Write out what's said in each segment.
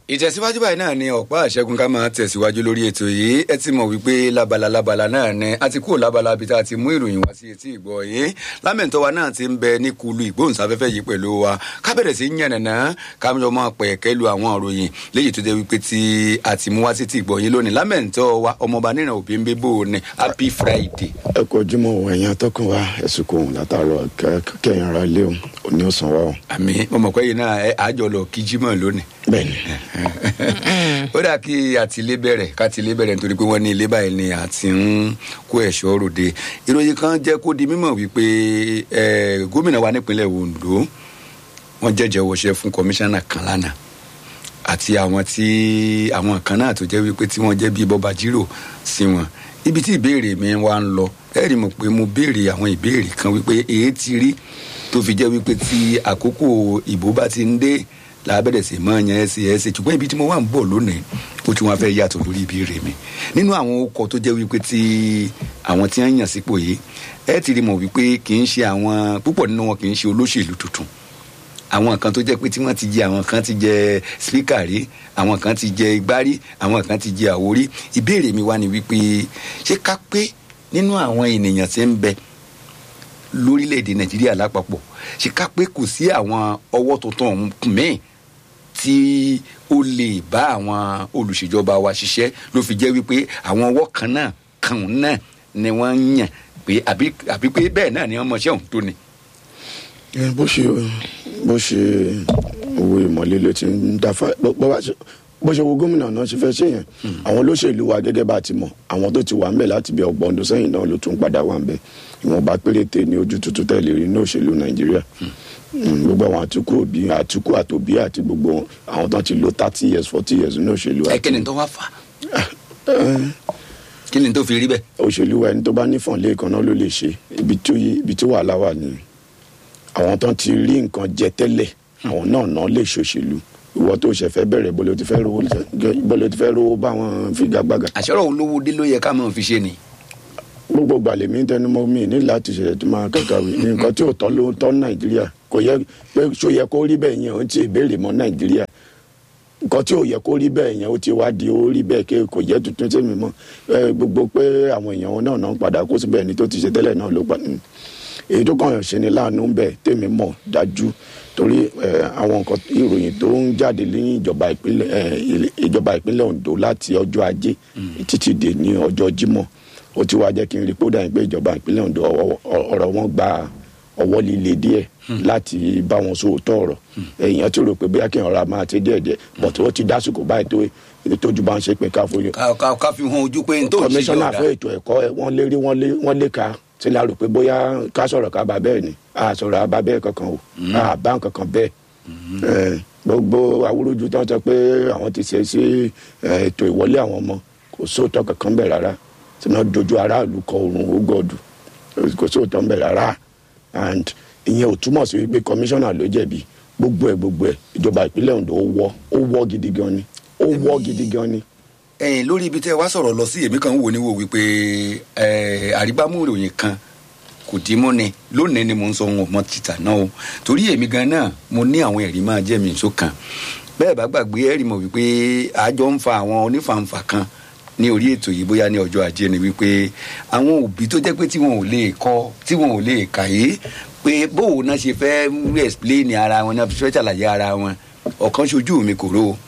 ìtẹ̀síwájú báyìí náà ni ọ̀pá àṣẹgun ká máa tẹ̀síwájú lórí ètò yìí ẹ ti mọ̀ wípé lábala lábala náà ni a ti kúrò lábala bí tá a ti mú ìròyìn wá sí etí ìgbọ́ yìí lámẹ̀ntọ́ wa náà ti ń bẹ ní kulu ìgbóhùnsáfẹ́fẹ́ yìí pẹ̀lú wa ká bẹ̀rẹ̀ sí yànnàná ká jọ máa pẹ̀ kẹ́lu àwọn ìròyìn léyìí tó jẹ́ wípé tí a ti mú wá sí etí ìgbọ́ yìí lónìí lámẹ̀ntọ́ wa ọmọọba nínà òbí ń bẹ bò ní happy friday. ẹ kò jùmọ̀ ẹ̀yìn atọ́kùn wa ẹ̀sùn kò látàrọ kẹ́yìn ara ilé o òní ọ̀sán wa o. àmì ọmọkọ yìí náà ẹ àjọ lọ kí jímọ̀ lónìí. bẹ́ẹ̀ni ó dà kí àtìlé bẹ̀rẹ̀ kátìlé bẹ̀rẹ̀ nítorí pé wọ́n ní ilé báyìí ni àti ń kó ẹ̀ṣọ́ ròde ìròyìn kan jẹ́ kó di mímọ̀ wípé gómìnà wa nípínlẹ̀ Ondo wọ́n jẹ́jẹ́ wọṣẹ́ fún kọmíṣánná kan lánàá àti àwọn tí àwọn kan náà tó jẹ́ wípé tí wọ́n jẹ́ bíi bọ́ba jírò sí wọn ibi tí ìbéèrè mi wá ń lọ ẹ rí mọ̀ pé mo béèrè àwọn ìbéèrè kan wípé èyí ti rí tó fi jẹ́ wípé tí àkókò ìbò bá ti ń dé làbẹ̀rẹ̀ sí mọ́ yẹn ẹsẹ̀ ẹsẹ̀ ṣùgbọ́n ibi tí mo wà ń bọ̀ lónìí ó tún wáá fẹ́ yàtọ̀ lórí ìbéèrè mi nínú àwọn okọ̀ tó jẹ́ wípé tí àwọn tí wọ́n yàn sípò yìí ẹ ti rí mọ̀ wípé kì í ṣe àwọn púpọ̀ nínú wọn kì í ṣe olóṣèlú tuntun àwọn kan tó jẹ́ pé tí wọ́n ti jẹ àwọn kan ti jẹ spíkà rí àwọn kan ti jẹ igbá rí àwọn kan ti jẹ àwo rí ìbéèrè mi wá ni wípé ṣé ká pé nínú àwọn ènìyàn tí ń bẹ lórílẹ̀‐èdè nàìjíríà lápapọ̀ ṣé ká pé kò sí àwọn ọwọ́ tuntun míì tí ó lè bá àwọn olùṣèjọba wa ṣiṣẹ́ ló fi jẹ́ wípé àwọn ọwọ́ kan náà kan náà ni wọ́n ń yàn pé àbí pé bẹ́ẹ̀ náà ni wọ́n mọṣẹ́ òun tó ni. bó ṣe bó ṣe owó ìmọ̀lẹ́ ló ti ń dáfà bó ṣe wo gómìnà náà ṣe fẹ́ ṣe yẹn àwọn olóṣèlú wa gẹ́gẹ́ bá ti mọ̀ àwọn tó ti wà ńbẹ̀ láti bí ọgbọ̀n ọdún sẹ́yìn náà ló tún padà wà ńbẹ̀ ìwọ̀nba péréte ní ojú tuntun tẹ̀lé rí ní òṣèlú nàìjíríà gbogbo àwọn àtúkù òbí àtúkù àtòbí àti gbogbo àwọn tó ti lo thirty years forty years ní òṣèlú. ẹ kí ni tó wá fà kí ni tó fi rí bẹ́ẹ̀. òṣèlú wa ẹni tó bá nífọ̀n lẹ́ẹ̀kan náà ló lè ṣe ibi tí wàhálà wà ní àwọn tó ti rí nǹkan jẹ tẹ́lẹ̀ àwọn náà náà lè ṣòṣèlú ìwọ tó ṣẹ̀fẹ̀ bẹ̀rẹ̀ bọ́lẹ̀ ti fẹ́ rówó bọ́lẹ̀ ti fẹ́ rówó bá wọn figagbága. àṣọrọ̀ olówó dé ló yẹ ká máa fi ṣe ni. gbogbo gbàlè mi tẹnumọ́ mi ní láti ṣẹlẹ̀ tó máa kàkàwé ní nǹkan tí ò tọ́ ló ń tọ́ nàìjíríà kò yẹ pé ṣó yẹ kó rí bẹ́ẹ̀ yẹn ó ti béèrè mọ́ nàìjíríà nǹkan tí ò yẹ kó rí bẹ́ẹ̀ yẹn ó ti wá di ó rí bẹ́ẹ̀ kí kò yẹ tuntun sí mi mọ́ gbogbo pé àwọn èèyàn wọn náà náà padà kó síbẹ̀ ní tó ti ṣe tẹ́lẹ̀ náà ló pa èyí tó kàn yàn ṣe ni láàánú bẹ́ẹ̀ tèmi mọ̀ dájú torí àwọn nǹkan ìròyìn tó ń jáde ní ìjọba ìpínlẹ̀ ìjọba ìpínlẹ̀ Ondo láti ọjọ́ ajé títí dé ní ọjọ́ Jímọ̀ ó ti wá jẹ́ kí n rí pé ó dàbí pé ìjọba ìpínlẹ̀ Ondo ọ̀rọ̀ wọn gba ọwọ́ líle díẹ̀ láti bá wọn sóòótọ́ ọ̀rọ̀ èèyàn tó rò pé bóyá kí n ọ̀rọ̀ máa ti díẹ̀ díẹ̀ bọ̀tí ó ti dásìkò báyìí tó tójú bá ń ṣe pé ká fojú. ká fi hàn ojú pé n tó ń ṣe kọmíṣánná fún ètò ẹ̀kọ́ wọ́n lérí wọ́n lé ka tí la rò pé bóyá ká sọ̀rọ̀ ká bá bẹ́ẹ̀ ni a sọ̀rọ̀ àbá bẹ́ẹ̀ kankan o a bá kankan bẹ́ẹ̀ gbogbo awúrúju tó ń sọ pé àwọn ti ṣe sí ètò ìwọlé àwọn ọmọ kò sóòótọ́ kankan bẹ́ẹ̀ rárá tí wọ́n dojú aráàlú kọ oòrùn ogọ́dù kò sóòótọ́ bẹ́ẹ̀ rárá and ìyẹn ò túmọ̀ sí wípé kọmíṣánná ló jẹ̀bi gbogbo ẹ̀ gbogbo ẹ̀ ìjọba ìpínlẹ̀ Ondo ó wọ́ ó wọ́ gidi gan ni ó wọ́ gidi gan ni ẹ̀yin lórí ibi tẹ́ ẹ wá sọ̀rọ̀ lọ sí èmi kan ń wò ní wò wípé àrígbámú ìròyìn kan kò dín mọ́ ni lónìí ni mo ń sọ ohun ọmọ títà náà o torí èmi gan náà mo ní àwọn ẹ̀rí máa jẹ́ mi nso kan bẹ́ẹ̀ bá gbàgbé ẹ̀rí mọ̀ wípé àjọ ń fa àwọn onífàǹfà kan ní orí ètò yìí bóyá ní ọjọ́ ajé ni wípé àwọn òbí tó jẹ́ pé tí wọn ò lè kọ tí wọn ò lè kàyé pé bóun náà ṣe fẹ́ explain ara wọn náà fẹ́ ṣàlàyé ara wọn ọ̀kan ṣojú mi kò ró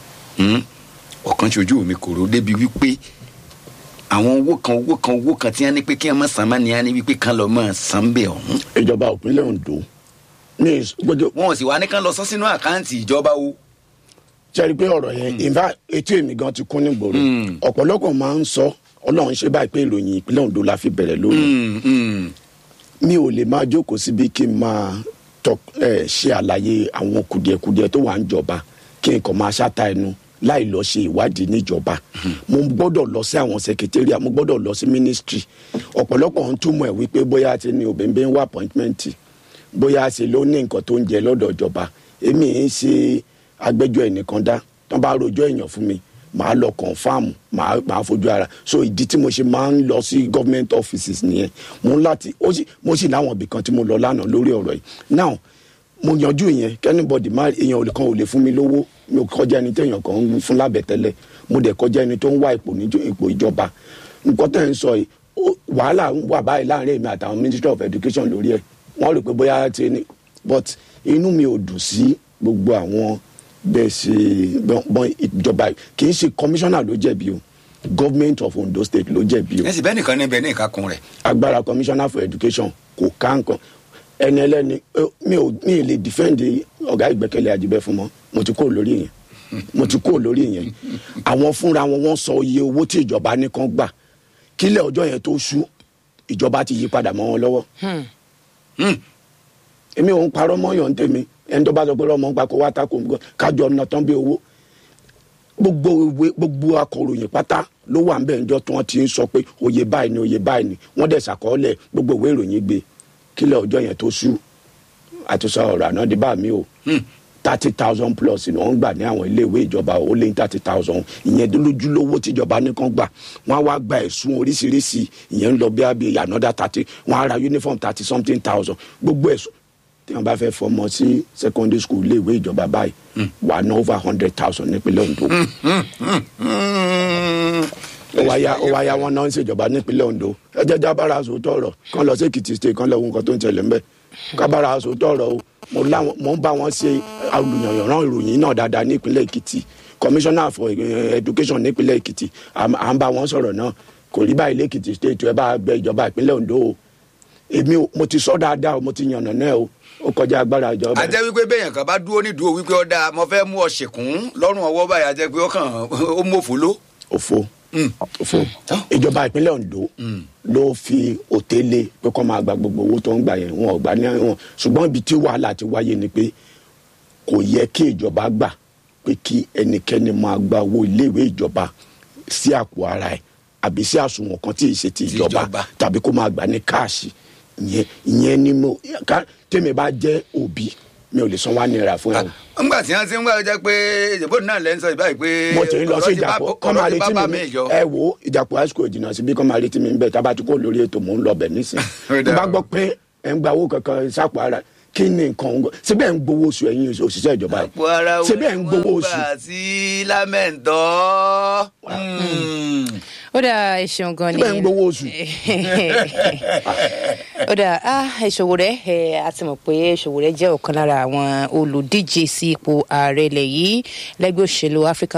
ọ̀kan ṣojú mi kò ró débi wípé àwọn owó kan owó kan owó kan tí wọ́n ní pé kí wọ́n má san má ní wọ́n ní wípé kán lọ mọ́ san bẹ́ẹ̀ ọ̀hún. ìjọba ìpínlẹ̀ Ondo ní gbọdọ̀. wọn ò sì wá ní kán lọ sọ sínú àkáǹtì ìjọba o. sẹ́ni pé ọ̀rọ̀ yẹn ìfà etí èmi gan ti kún ní gbòòrò ọ̀pọ̀lọpọ̀ máa ń sọ ọlọ́run ṣe báyìí pé ìròyìn ìpínlẹ̀ Ondo la fi bẹ̀rẹ̀ lónìí. mi ò lè máa jókòó síbi kí n máa ṣe àlàyé àwọn kùdìẹ̀kùdìẹ̀ tó wà ń jọba kí n kàn máa ṣáta ẹnu láì lọ ṣe ìwádìí níjọba mo gbọ́dọ̀ lọ sí àwọn secretariat mo gbọ́dọ̀ lọ sí ministry ọ̀pọ̀lọpọ̀ ń túmọ̀ ẹ̀ wípé bóyá ti ní òbẹ̀ǹbẹ̀ ń wá appointment bóyá ṣe ló ní nǹkan tó ń jẹ lọ́dọ̀ ìjọba èmi ń ṣe agbẹjọ́ ẹnìkan dá tán bá rojọ́ èèyàn fún mi màá lọ confam màá màá fojú ara so ìdí tí mo ṣe máa ń lọ sí government offices nìyẹn mo ń láti ó sì mo sì láwọn ibì kan tí mo lọ lánàá lórí ọ̀rọ̀ yìí now mo yanjú ìyẹn kẹ́nìbọ̀dì má èèyàn olè kan ò lè fún mi lówó mi ò kọjá ẹni téèyàn kan ń fún lábẹ́ tẹ́lẹ̀ mo dẹ̀ kọjá ẹni tó ń wá ipò níjọ ipò ìjọba nǹkan tẹ̀ ń sọ yìí ó- wàhálà ń wà báyìí láàrin èmi àtàwọn ministry of education lórí ẹ̀ wọ́n rò pé bóyá ti ní but inú mi ò dùn sí gbogbo àwọn bẹ́ẹ̀ ṣe bọ́n ìjọba yìí kì í ṣe commissioner ló jẹ̀bi o government of Ondo state ló jẹ̀bi o ẹ sì bẹ́ẹ̀ nìkan níbẹ̀ ní ìkákun rẹ̀ agbára commissioner for education kò ká nǹkan ẹni ẹlẹ́ni eh, mi ò mi ì lè defend ọ̀gá ìgbẹ́kẹ̀lé àjíbẹ́ fún mọ́ mo ti kó lórí yẹn mo ti kó lórí yẹn àwọn fúnra wọn wọ́n sọ iye owó tí ìjọba ní kan gbà kílẹ̀ ọjọ́ yẹn tó ṣú ìjọba ti yí padà mọ́ wọn lọ́wọ́ èmi ò ń parọ́ mọ́yàn tèmi ẹni tó bá sọ pé ọmọ ń pa kó wá tako nǹkan kájọ ọ̀nà tán bí owó gbogbo ìwé gbogbo akọ̀ròyìn pátá ló wà nbẹ̀ ńjọ́ tí wọ́n ti ń sọ pé oyè báyìí ni oyè báyìí ni wọ́n dẹ̀ ṣàkọọ́lẹ̀ gbogbo ìwé ìròyìn gbé kílẹ̀ ọjọ́ yẹn tó ṣú àti sọ ọ̀rọ̀ àná di bá mi o thirty thousand plus ni wọ́n gbà ní àwọn iléèwé ìjọba ó lé ní thirty thousand ìyẹn lójúlówó tíjọba nìkan gbà wọ́n á wá gba ẹ̀sùn oríṣiríṣi ìyẹn ń lọ bí abẹ́ another thirty wọ́n á ra uniform thirty something thousand gbogbo ẹ̀sùn tí wọ́n bá fẹ́ fọmọ sí secondary school iléèwé ìjọba báyìí wà ná over hundred thousand nípínlẹ̀ Ondo ó wá yá ó wá yá wọn náà ń ṣèjọba nípínlẹ̀ Ondo ẹ jẹ́ jábára sòótọ́ ọ̀rọ̀ kán lọ sí Èkìtì state kán lọ wo nǹkan tó ń tẹ̀lé ńbẹ̀ kábàárà sòótọ́ ọ̀rọ̀ o mo láwọn mo ń bá wọn ṣe olùyànyànrán ìròyìn náà dáadáa nípínlẹ̀ Èkìtì commissioner for eh, education nípínlẹ̀ Èkìtì à à ń bá wọn sọ̀rọ̀ náà kò rí báyìí lẹ́kìtì state ẹ bá bẹ ìjọba ìpínlẹ̀ Ondo o èmi ò mo ti sọ dáadáa o mo ti yànnà náà o ó kọjá agbára ìjọba a jẹ́ wípé bẹ́ẹ̀yàn kan bá dúró ní dúró wípé ó dáa mo fẹ́ mú ọ ṣèkún lọ́rùn ọwọ́ báyìí a jẹ́ pé ó kàn ó mọ̀fó ló. òfo òfo ìjọba ìpínlẹ̀ Ondo ló fi òtélé pé kó máa gba gbogbo owó tó ń gbà yẹn wọn ò gbà ní wọn ṣùgbọ́n ibi tí wàhálà ti wáyé ni pé kò yẹ kí ìjọba gbà pé kí ẹnikẹ́ni máa gba owó iléèwé ìjọba sí àpò ara ẹ̀ àbí sí àsùnwọ̀n kan tí ì ṣe ti Ti ìjọba ìjọba. tàbí kó máa gbà ní káàṣì ìyẹn ìyẹn ni mo ká tèmi bá jẹ́ òbí mi ò lè san wá náírà fún ẹ̀ ńgbà tí wọ́n ti ń gbà jẹ́ pé ìjọba náà lẹ́ ń sọ ìbáyìí pé mo ti ń lọ sí ọ̀rọ̀ ti bá- ìjàpọ̀ kọ́ máa ọ̀rọ̀ ti retí bá mi mi ní- ìjọ. ẹ wo ìjàpọ̀ high school ìdìnnà síbi kọ́ máa retí mi bẹ́ẹ̀ tábà tí kò lórí ètò mò ń lọ bẹ̀ nísìn Ó dáa. tó bá gbọ́ pé ẹ̀ ń gba owó kankan sápò ara kí ni nǹkan ń gbọ́ síbẹ̀ ń gbowó oṣù ẹ̀yin òṣìṣẹ́ ìjọba àpò ara yìí síbẹ̀ ń gbowó oṣù gbà sí lámẹ̀ntọ́. ó dà ẹ ṣeun gan ni síbẹ̀ ń gbowó oṣù ó dà á ìṣòwò rẹ ẹ a ti mọ̀ pé ìṣòwò rẹ jẹ́ ọ̀kan lára àwọn olùdíje sí ipò ààrẹ ilẹ̀ yìí lẹ́gbẹ́ òṣèlú African